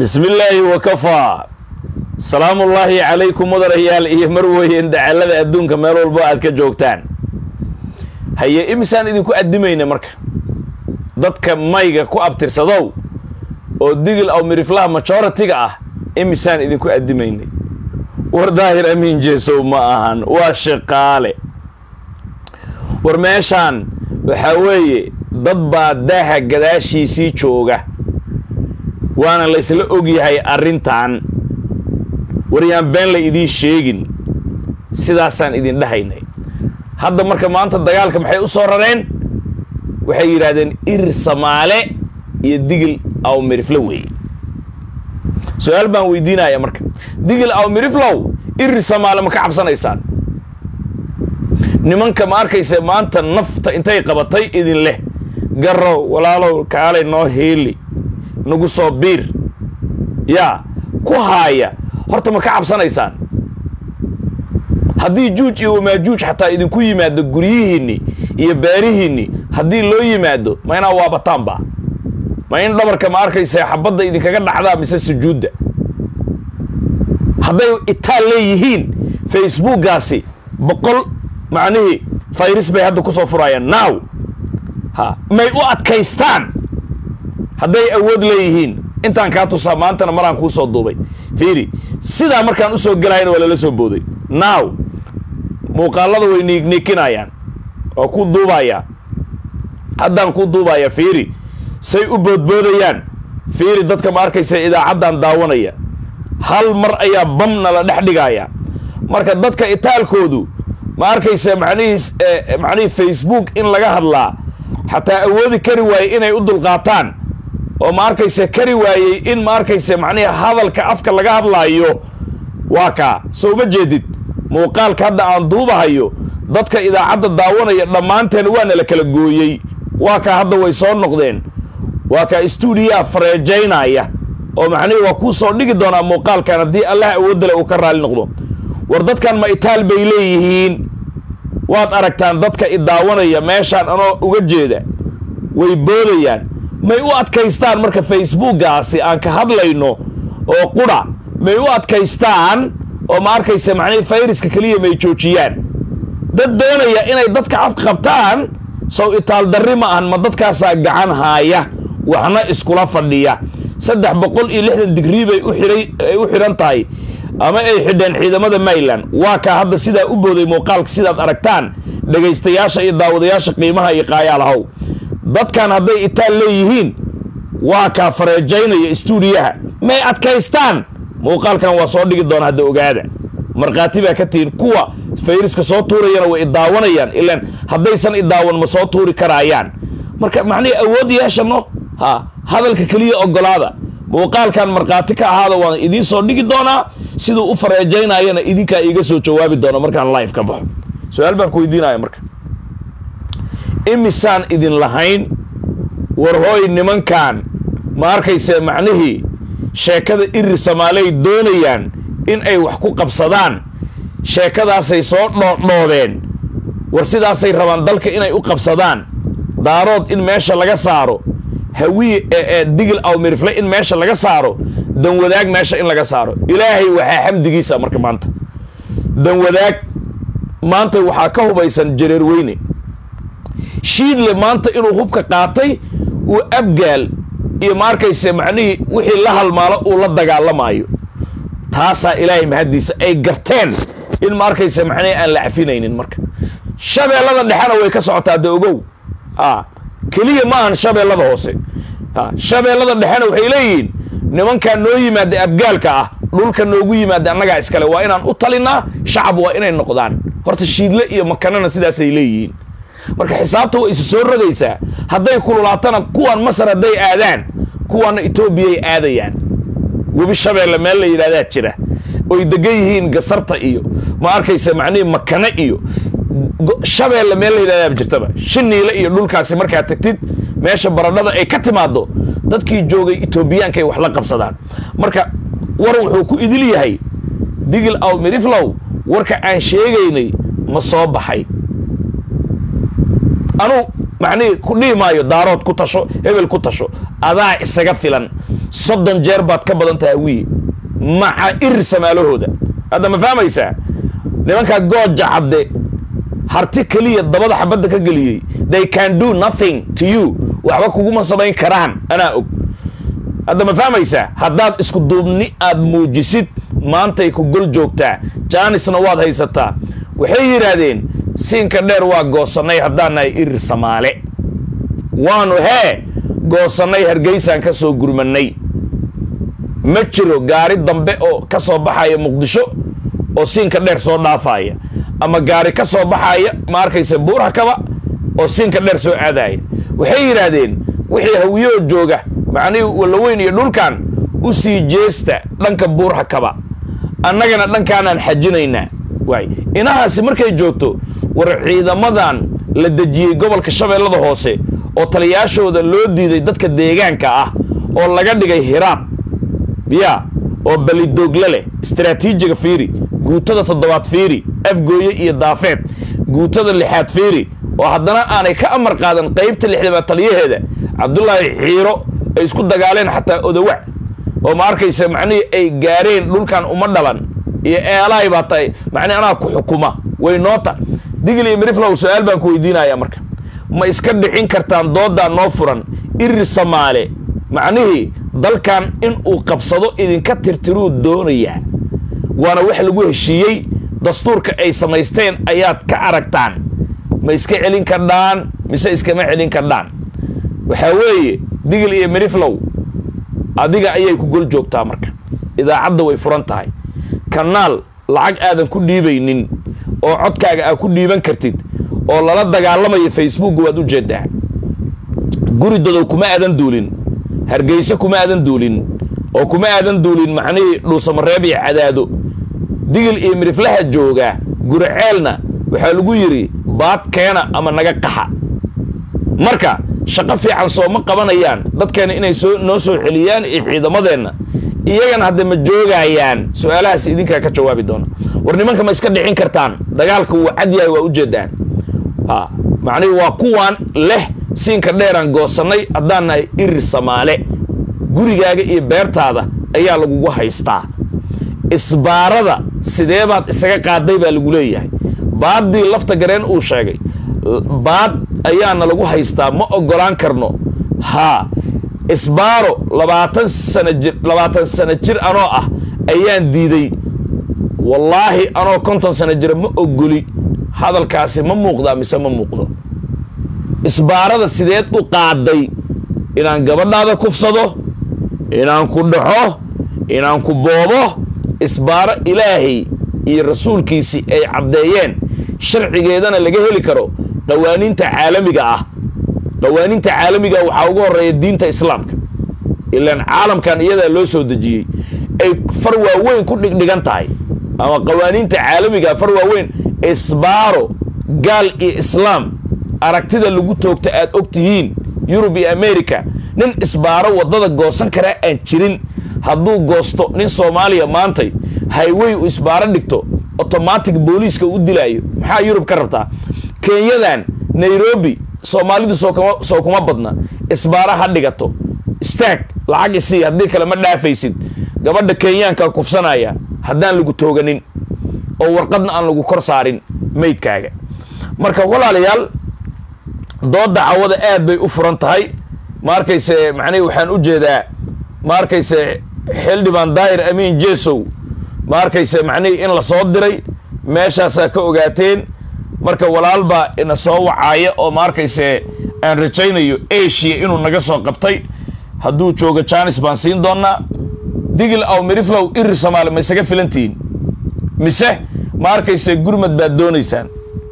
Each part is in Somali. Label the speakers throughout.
Speaker 1: bismi illaahi wakafaa salaamullaahi calaykum mudanayaal iyo marweyn dacalada adduunka meel walbo aad ka joogtaan haye imisaan idinku addimayna marka dadka mayga ku abtirsadow oo digil aw miriflaha majoritiga ah imisaan idinku addimaynay war daahir amiin jeesow ma ahan waa shaqaale war meeshaan waxaa weeye dad baa daaha gadaashiisii jooga waana laysla ogyahay arrintan war yaan been la idiin sheegin sidaasaan idin dhahaynay hadda marka maanta dagaalka maxay u soo rareen waxay yidhaahdeen irir samaale iyo digil aw miriflo weeye su-aal baan weydiinaya marka digil aw miriflow irir samaale ma ka cabsanaysaan nimanka ma arkaysa maanta nafta intay qabatay idin leh garow walaalow kaalay noo heeli nagu soo biir yaa ku haaya horta ma ka cabsanaysaan haddii juuj iyo wamaajuuj xataa idinku yimaado guryihiinni iyo beerihiinni haddii loo yimaado ma inaa waabataanba ma in dhabarka ma arkaysa xabadda idinkaga dhacdaa mise sujuudda hadday itaal leeyihiin facebookgaasi boqol macnihii fayris bay hadda kusoo furayaan now ha may u adkaystaan hadday awood leeyihiin intaan kaa tusaa maantana maraan kuu soo duubay fiiri sidaa markaan usoo gelayana waa lala soo booday now muuqaalada way niigniikinayaan waa ku duubayaa haddaan ku duubaya fiiri say u boodboodayaan fiiri dadka ma arkaysa idaacaddan daawanaya hal mar ayaa bamna la dhex dhigaya marka dadka itaalkoodu ma arkaysa macnihii macnihii facebook in laga hadlaa xataa awoodi kari waaye inay u dulqaataan oo ma arkaysa kari waayey in ma arkaysa macnihi hadalka afka laga hadlaayo waa kaa soo ma jeedid muuqaalka hadda aan duubahayo dadka idaacadda daawanaya dhammaanteen waana la kala gooyey waa kaa hadda way soo noqdeen waa kaa stuudiyaha fareejaynaya oo macnihi waa kuu soo dhigi doonaa muuqaalkan haddii allah awoodale uu ka raali noqdo war dadkan ma itaal bay leeyihiin waad aragtaan dadka idaawanaya meeshaan anoo uga jeeda way boodayaan may u adkaystaan marka facebookgaasi aan ka hadlayno oo qura may u adkaystaan oo ma arkaysa macnihii fayraska keliya may joojiyaan dad doonaya inay dadka afka qabtaan sow itaal darri ma ahan ma dadkaasaa gacan haaya waxna iskula fadhiya saddex boqol iyo lixdan digrii bay uxiray ay u xidhan tahay ama ay xidheen ciidamada mayland waa kaa hadda sidaa u booday muuqaalka sidaad aragtaan dhegaystayaasha iyo daawadayaasha qiimaha iyo qaayaalahow dadkan hadday itaal leeyihiin waa kaa fareejaynaya stuudiyaha may adkaystaan muuqaalkan waa soo dhigi doona hadda ogaada markhaati baa ka tihiin kuwa fayriska soo tuurayana way idaawanayaan ilaan haddaysan idaawan ma soo tuuri karaayaan marka macnihii awood yeeshano ha hadalka keliya ogolaada muuqaalkan markhaati ka ahaada waan idiin soo dhigi doonaa siduu u fareejaynayana idinkaa iiga soo jawaabi doona markaan live ka baxo su-aal baan ku weydiinaya marka imisaan idin lahayn war hooy nimankan ma arkayse macnihii sheekada iri samaaley doonayaan in ay wax ku qabsadaan sheekadaasay soo dhoodhoobeen war sidaasay rabaan dalka inay u qabsadaan daarood in meesha laga saaro hawiye ee digil aw mirifle in meesha laga saaro danwadaag meesha in laga saaro ilaahay waxaa xamdigiisa marka maanta danwadaag maanta waxaa ka hubaysan jareer weyne shiidle maanta inuu hubka qaatay uu abgaal iyo ma arkayse macnihii wixii la halmaalo uu la dagaalamaayo taasaa ilaahay mahaddiisa ay garteen in ma arkayse macnihii aan la cafinaynin marka shabeellada dhexena way ka socotaa de ogow a keliya ma ahan shabeellada hoose a shabeellada dhexena waxay leeyihiin nimankaa noo yimaada abgaalka ah dhulka noogu yimaada annagaa iskale waa inaan u talinaa shacab waa inay noqdaan horta shiidle iyo makanana sidaasay leeyihiin marka xisaabta way isu soo rogaysaa hadday kululaatana kuwan masar hadday aadaan kuwaana etoobiyay aadayaan webi shabeelle meel la yidhahdaa jira oy degan yihiin gasarta iyo ma arkaysa macnihii makane iyo shabeelle meel la yidhahdaa jirtaba shiniile iyo dhulkaasi markaad tagtid meesha baradhada ay ka timaado dadkii joogay etoobiyaankaay wax la qabsadaan marka war wuxuu ku idil yahay digil aw miriflow warka aan sheegaynay ma soo baxay anuu macnihii ku dhihi maayo daarood ku tasho hebel ku tasho adaa isaga filan soddon jeer baad ka badan tahay hawiye maca ir samaalahooda hadda ma fahmaysaa nimankaa gooja cadde harti keliya dabada xabadda ka geliyey they can do nothing to you waxba kuguma samayn karaan anaa og hadda ma fahmaysaa haddaad isku duubni aad muujisid maantay ku gol joogtaa jaanisna waad haysataa waxay yidhaahdeen siinka dheer waa goosannay haddaan nahay irir samaale waanu hee goosannay hargeysaan ka soo gurmannay ma jiro gaari dambe oo ka soo baxaya muqdisho oo siinka dheer soo dhaafaya ama gaari ka soo baxaya ma arkaysa buurhakaba oo siinka dheer soo aadaya waxay yidhaahdeen wixii hawiyoo jooga macnihii wallaweyn iyo dhulkan u sii jeesta dhanka buurhakaba annagana dhankaanaan xajinaynaa waay inahaasi markay joogto war ciidamadan la dejiyey gobolka shabeellada hoose oo taliyaashooda loo diiday dadka deegaanka ah oo laga dhigay hiraab biya oo balidoogle leh istaraatiijiga fiiri guutada toddobaad fiiri afgooye iyo daafeed guutada lixaad fiiri oo haddana aanay ka amar qaadan qaybta lixdamaad taliyaheeda cabdulaahi xiiro ay isku dagaaleen xataa odawac oo ma arkaysa macnihii ay gaareen dhulkan uma dhalan iyo eelaay baa tahay macnihi anaa ku xukuma way noota digil iyo miriflow su-aal baan ku weydiinaya marka ma iska dhicin kartaan dooddaa noo furan irir samaale macnihii dalkan in uu qabsado idinka tirtiruu doonayaa waana wax lagu heshiiyey dastuurka ay samaysteen ayaad ka aragtaan ma iska celin kardhaan mise iskama celin kardhaan waxaa weeye digil iyo miriflow adiga ayay ku gol joogtaa marka idaacadda way furan tahay kanaal lacag aadan ku dhiibaynin oo codkaaga aad ku dhiiban kartid oo lala dagaalamayo facebook waad u jeedaa guri dadow kuma aadan duulin hargeyse kuma aadan duulin oo kuma aadan duulin macnihii dhuusamareeb iyo cadaado digil iyo miriflaha jooga guri ceelna waxaa lagu yidhi baad keena ama naga qaxa marka shaqo fiican soo ma qabanayaan dadkeena inay soo noo soo celiyaan iyo ciidamadeenna iyagana hadda ma joogayaan su-aalahaas idinkaa ka jawaabi doona war nimanka ma iska dhicin kartaan dagaalka wuu cad yahay waa ujeedaan ha macnihi waa kuwaan leh siinka dheeraan goosannay haddaan nahay irir samaale gurigaaga iyo beertaada ayaa lagugu haystaa isbaarada sidee baad isaga qaaday baa lagu leeyahay baaddii lafta gareen uu sheegay baad ayaana lagu haystaa ma ogolaan karno haa isbaaro labaatan sana jir labaatan sana jir anoo ah ayaan diiday wallaahi anoo konton sana jira ma ogoli hadalkaasi ma muuqdaa mise ma muuqdo isbaarada sideed u qaaday inaan gabadhaada kufsado inaan ku dhaxo inaan ku boobo isbaaro ilaahay iyo rasuulkiisii ay caddeeyeen sharcigeedana laga heli karo qawaaniinta caalamiga ah qawaaniinta caalamiga waxaa ugu horeeya diinta islaamka ilaan caalamkan iyadaa loo soo dejiyey ay far waaweyn ku dhigdhigan tahay ama qawaaniinta caalamiga far waaweyn isbaaro gaal iyo islaam aragtida lagu toogta aad og tihiin yurub iyo america nin isbaaro waddada goosan karaa aan jirin hadduu goosto nin soomaaliya maantay highway u isbaaro dhigto automatic booliiska u dilaayo maxaa yurub ka rabtaa kenyadan nairobi soomaalidu soo kuma badna isbaaro ha dhigato istaag lacag isii haddii kale ma dhaafaysid gabadha kenyaanka kufsanaya haddaan lagu tooganin oo warqadna aan lagu kor saarin maydkaaga marka walaalayaal doodda cawada aad bay u furan tahay ma arkayse macnihi waxaan u jeedaa ma arkayse xildhibaan daahir amiin jesow ma arkayse macnihii in la soo diray meeshaasaa ka ogaateen marka walaal baa ina soo wacaaya oo ma arkayse aan rajaynayo asia inuu naga soo qabtay hadduu joogo janis baan siin doonaa digil aw miriflow iri soomaali ma isaga filantihiin mise ma arkayse gurmad baad doonaysaan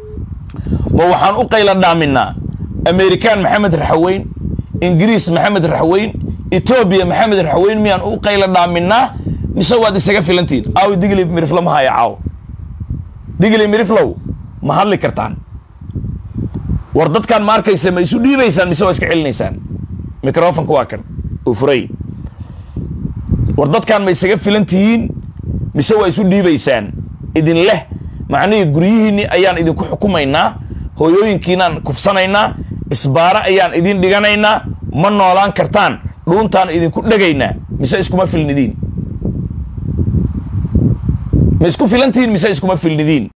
Speaker 1: ma waxaan u qayla dhaaminaa amerikaan maxamed raxaweyn ingiriis maxamed raxaweyn etoobiya maxamed raxaweyn miyaan u qayla dhaaminaa mise waad isaga filantihiin aawi digli miriflo ma haya caaw digli miriflow ma hadli kartaan war dadkan ma arkaysa ma isu dhiibaysaan mise waa iska celinaysaan microfonka waa kan uu furay war dadkan ma isaga filan tihiin mise waa isu dhiibaysaan idin leh macnihii guryihiinni ayaan idinku xukumaynaa hooyooyinkiinaan kufsanaynaa isbaaro ayaan idin dhiganaynaa ma noolaan kartaan dhuuntaan idinku dhegaynaa mise iskuma filnidiin ma isku filantihiin mise iskuma filnidiin